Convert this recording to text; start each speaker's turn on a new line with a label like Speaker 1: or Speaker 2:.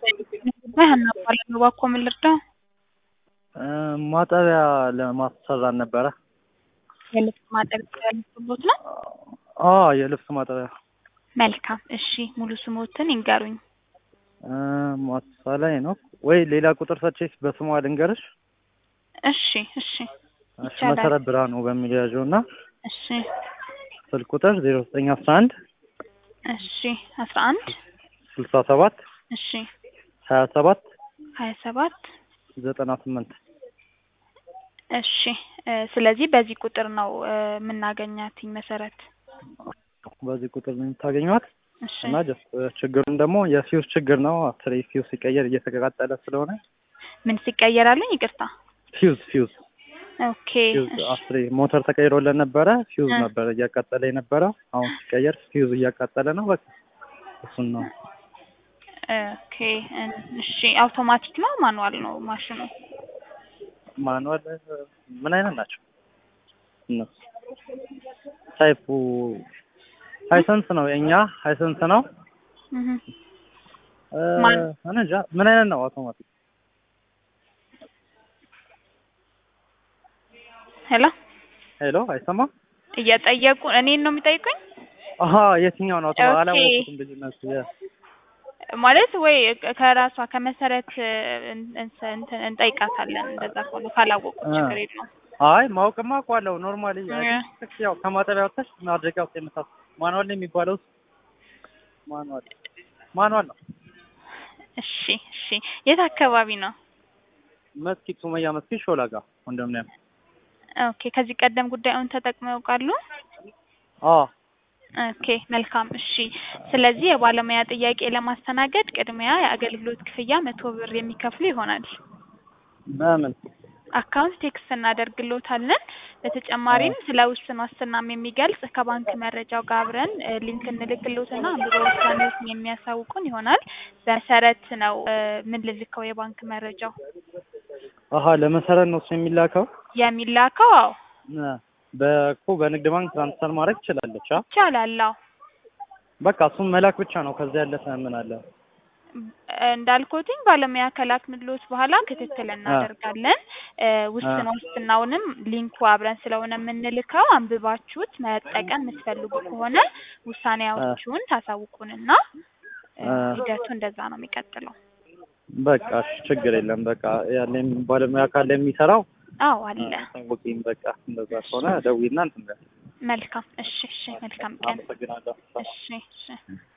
Speaker 1: ሀና እባላለሁ። እባክዎ ምን ልርዳው?
Speaker 2: ማጠቢያ ለማሰራት ነበረ።
Speaker 1: የልብስ ማጠቢያ ያሉት ነው?
Speaker 2: አዎ የልብስ ማጠቢያ
Speaker 1: መልካም እሺ፣ ሙሉ ስሞትን ይንገሩኝ።
Speaker 2: ማሳላይ ነው ወይ ሌላ ቁጥር ሰጥቼ በስሟ ልንገርሽ?
Speaker 1: እሺ እሺ
Speaker 2: እሺ፣
Speaker 1: ይቻላል።
Speaker 2: መሰረት ብርሃኑ በሚል ያዥው እና
Speaker 1: እሺ
Speaker 2: ስልክ ቁጥር ዜሮ ዘጠኝ አስራ አንድ
Speaker 1: እሺ አስራ አንድ
Speaker 2: ስልሳ ሰባት
Speaker 1: እሺ
Speaker 2: ሀያ ሰባት
Speaker 1: ሀያ ሰባት
Speaker 2: ዘጠና ስምንት
Speaker 1: እሺ እ ስለዚህ በዚህ ቁጥር ነው እ የምናገኛት መሰረት።
Speaker 2: በዚህ ቁጥር ነው የምታገኟት
Speaker 1: እሺ
Speaker 2: እና ጀስት ችግሩን ደግሞ የፊውዝ ችግር ነው። አስሬ ፊውዝ ሲቀየር እየተቀጣጠለ ስለሆነ
Speaker 1: ምን ሲቀየር አሉኝ? ይቅርታ።
Speaker 2: ፊውዝ ፊውዝ
Speaker 1: ኦኬ
Speaker 2: ፊውዝ
Speaker 1: እሺ
Speaker 2: አስሬ ሞተር ተቀይሮለን ነበረ። ፊውዝ
Speaker 1: እ
Speaker 2: ነበረ እያቃጠለ የነበረው አሁን ሲቀየር ፊውዝ እያቃጠለ ነው። በቃ እሱን ነው
Speaker 1: ኦኬ እሺ አውቶማቲክ ነው ማኑዋል ነው ማሽኑ?
Speaker 2: ማኑዋል ምን አይነት ናቸው እነሱ? ታይፑ ሃይሰንስ ነው የእኛ ሃይሰንስ ነው።
Speaker 1: እህ
Speaker 2: እ
Speaker 1: ማን
Speaker 2: እኔ እንጃ ምን አይነት ነው አውቶማቲክ?
Speaker 1: ሄሎ
Speaker 2: ሄሎ አይሰማም?
Speaker 1: እየጠየቁ እኔን ነው የሚጠይቁኝ?
Speaker 2: አሀ የትኛው ነው አውቶማ
Speaker 1: ኦኬ
Speaker 2: አላወኩትም ልዩነቱ የ-
Speaker 1: ማለት ወይ ከራሷ ከመሰረት እን- እንስ- እንትን እንጠይቃታለን። እንደዛ ከሆነ ካላወቁት
Speaker 2: እ
Speaker 1: ችግር የለውም።
Speaker 2: አይ ማወቅማ አውቀዋለሁ። ኖርማሊ አይ
Speaker 1: እ
Speaker 2: ቲንክ ያው ከማጠቢያ ወጥተሽ ማድረቂያ ውስጥ የምታስ ማኑዋል ነው የሚባለው ማኑዋል ማኑዋል ነው።
Speaker 1: እሺ እሺ የት አካባቢ ነው?
Speaker 2: መስጊድ ሱመያ መስጊድ ሾላ ጋር ኮንዶሚኒየም።
Speaker 1: ኦኬ ከዚህ ቀደም ጉዳዩን ተጠቅመው ያውቃሉ?
Speaker 2: አዎ
Speaker 1: ኦኬ መልካም እሺ። ስለዚህ የባለሙያ ጥያቄ ለማስተናገድ ቅድሚያ የአገልግሎት ክፍያ መቶ ብር የሚከፍሉ ይሆናል።
Speaker 2: በምን
Speaker 1: አካውንት ቴክስት እናደርግሎታለን። በተጨማሪም ስለ ውስን ዋስትናም የሚገልጽ ከባንክ መረጃው ጋር አብረን እ ሊንክ እንልክሎትና አንብበ ውሳኔዎትን የሚያሳውቁን ይሆናል። በመሰረት ነው እ ምን ልልከው የባንክ መረጃው
Speaker 2: አሀ ለመሰረት ነው እሱ የሚላከው።
Speaker 1: የሚላከው አዎ
Speaker 2: እ በእኮ በንግድ ባንክ ትራንስፈር ማድረግ ትችላለች። አ
Speaker 1: ይቻላል። አዎ
Speaker 2: በቃ እሱም መላክ ብቻ ነው። ከዚያ ያለፈ ምን አለ?
Speaker 1: እንዳልኩትኝ ባለሙያ ከላክንሎት በኋላ ክትትል
Speaker 2: አ
Speaker 1: እናደርጋለን። እ
Speaker 2: አ
Speaker 1: ውስን ዋስትናውንም ሊንኩ አብረን ስለሆነ የምንልከው አንብባችሁት መጠቀም የምትፈልጉ ከሆነ
Speaker 2: አ
Speaker 1: ውሳኔያችሁን ታሳውቁንና እ
Speaker 2: አ
Speaker 1: ሂደቱ እንደዛ ነው የሚቀጥለው።
Speaker 2: በቃ እሺ፣ ችግር የለም። በቃ ያለኝ ባለሙያ ካለ የሚሰራው
Speaker 1: አዎ አለ።
Speaker 2: ታወቂኝ። በቃ እንደዛ ከሆነ ደውይና እንትን በል።
Speaker 1: መልካም እሺ እሺ መልካም ቀን
Speaker 2: አመሰግናለሁ።
Speaker 1: እሺ እሺ